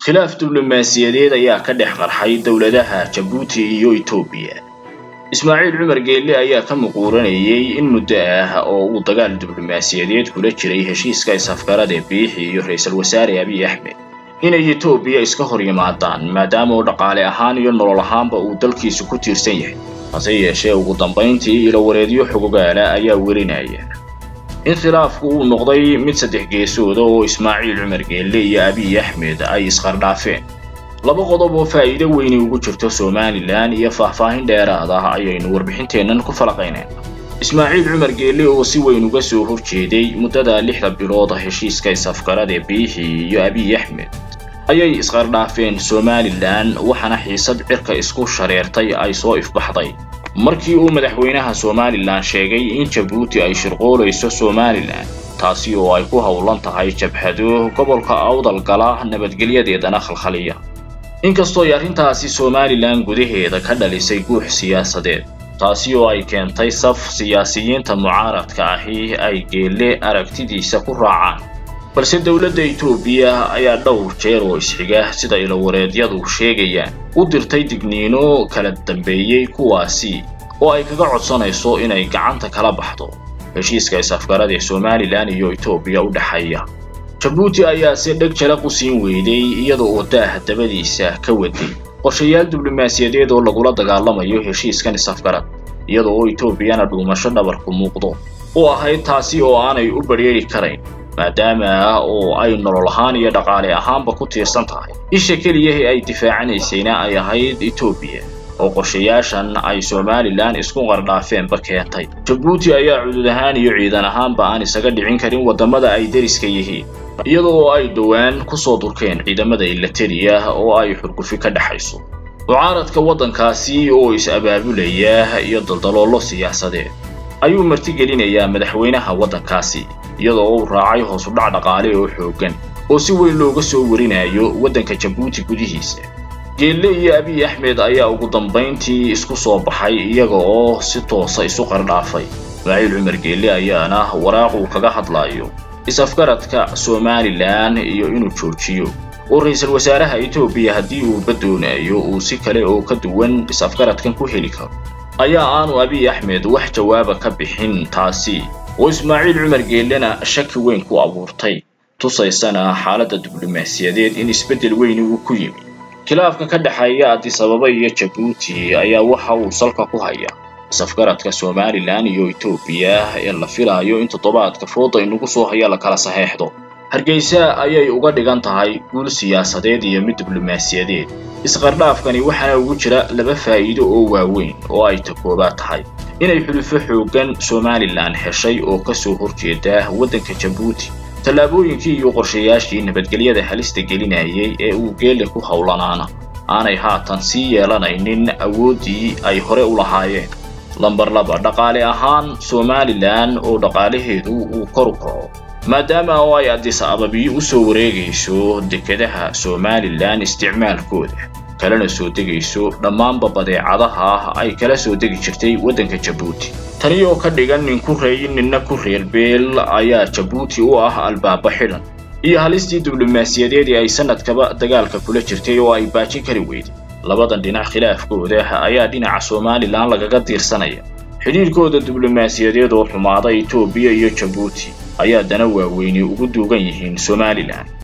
khilaaf diblomaasiyadeed ayaa ka dhex qarxay dowladaha jabuuti iyo etoobiya ismaaciil cumar geelle ayaa ka muquuranayay in muddo ah oo uu dagaal diblomaasiyadeed kula jiray heshiiska isafgarada biixi iyo ra-iisul wasaare abiy axmed inay etoobiya iska hor yimaadaan maadaama oo dhaqaale ahaan iyo nolol ahaanba uu dalkiisu ku tiirsan yahay hase yeeshee ugu dambayntii ilowareedyo xogogaala ayaa werinaya in khilaafku uu noqday mid saddex geesooda oo ismaaciil cumar geelle iyo abiy axmed ay isqardhaafeen laba qodob oo faa'iido weyni ugu jirto somalilan iyo faahfaahin dheeraad ah ayaynu warbixinteennan ku falaqayneen ismaaciil cumar geelle oo si weyn uga soo horjeeday muddada lixda bilood heshiiska isafgarada biixi iyo abiy axmed ayay isqardhaafeen somalilan waxaana xiisad cirka isku shareertay ay soo ifbaxday markii uu madaxweynaha somalilan sheegay in jabuuti ay shirqoolayso somalilan taasi oo ay ku howlan tahay jabhado gobolka awdal gala nabadgelyadeedana khalkhaliya inkastoo ay arrintaasi somalilan gudaheeda ka dhalisay guux siyaasadeed taasi oo ay keentay saf siyaasiyiinta mucaaradka ahi ay geelle aragtidiisa ku raacaan balse dowladda etoobiya ayaa dhowr jeer oo isxiga sida ilowareedyadu sheegayaan u dirtay digniino kala dambeeyey kuwaasi oo ay kaga codsanayso inay gacanta kala baxdo heshiiska isafgarada ee somalilan iyo etoobiya u dhexeeya jabuuti ayaa si dheg jalaq u siin weyday iyada oo daaha dabadiisa ka waday qorshayaal diblomaasiyadeed oo lagula dagaalamayo heshiiskan isafgarad iyada oo etoobiyana dhuumasho dhabarku muuqdo u ahayd taasi oo aanay u badrheeri karayn maadaama oo ay nolol ahaan iyo dhaqaale ahaanba ku tiirsan tahay isha keliyahe ay difaacanaysayna ay ahayd etoobiya oo qorshayaashan ay somalilan isku qardhaafeenba keentay jabuuti ayaa cudud ahaan iyo ciidan ahaanba aan isaga dhicin karin waddamada ay deriska yihiin iyada oo ay dhowaan ku soo durkeen ciidamada ilatariya oo ay xurgufi ka dhexayso mucaaradka waddankaasi oo is-abaabulaya iyo daldaloollo siyaasadeed ayuu martigelinayaa madaxweynaha waddankaasi iyadoo uu raacay hoos u dhac dhaqaale oo xooggan oo si weyn looga soo warinayo waddanka jabuuti gudihiisa geelle iyo abiy axmed ayaa ugu dambayntii isku soo baxay iyaga oo si toosa isu qardhaafay ismaaciil cumar geelle ayaana waraaq uu kaga hadlayo is-afgaradka somalilan iyo inuu joojiyo oo ra-iisul wasaaraha etoobiya haddii uuba doonayo uu si kale oo ka duwan is-afgaradkan ku heli karo ayaa aanu abiy axmed wax jawaaba ka bixin taasi oo ismaaciil cumar geellena shaki weyn ku abuurtay tusaysana xaaladda diblomaasiyadeed in isbeddel weyni uu ku yimi khilaafka ka dhexeeya adisababa iyo jabuuti ayaa waxa uu salka ku haya isafgaradka somalilan iyo etoobiya ee la filaayo in toddobaadka fooda inugu soo haya la kala saxeexdo hargeysa ayay uga dhigan tahay guul siyaasadeed iyo mid diblomaasiyadeed isqardhaafkani waxaana ugu jira laba faa'iido oo waaweyn oo ay takoobaad tahay inay xulufo xooggan somalilan heshay oo ka soo horjeeda waddanka jabuuti tallaabooyinkii iyo qorshayaashii nabadgelyada halista gelinayay ee uu geelle ku howlanaana aanay haatan sii yeelanaynin awooddii ay hore u lahaayeen lambar laba dhaqaale ahaan somalilan oo dhaqaalaheedu uu kor u kaco maadaama oo ay adis ababiyo u soo wareegayso dekedaha somalilan isticmaalkooda kalena soo degayso dhammaanba badeecadaha ay kala soo degi jirtay waddanka jabuuti tani oo ka dhigan nin ku reey ninna ku reer beel ayaa jabuuti u ah albaaba xidhan iyo halistii diblomaasiyadeed ee ay sanadkaba dagaalka kula jirtay oo ay baajin kari weyday labadan dhinac khilaafkooda ayaa dhinaca somalilan lagaga diirsanaya xidhiirkooda diblomaasiyadeed oo xumaada etoobiya iyo jabuuti ayaa dana waaweyni ugu duugan yihiin somalilan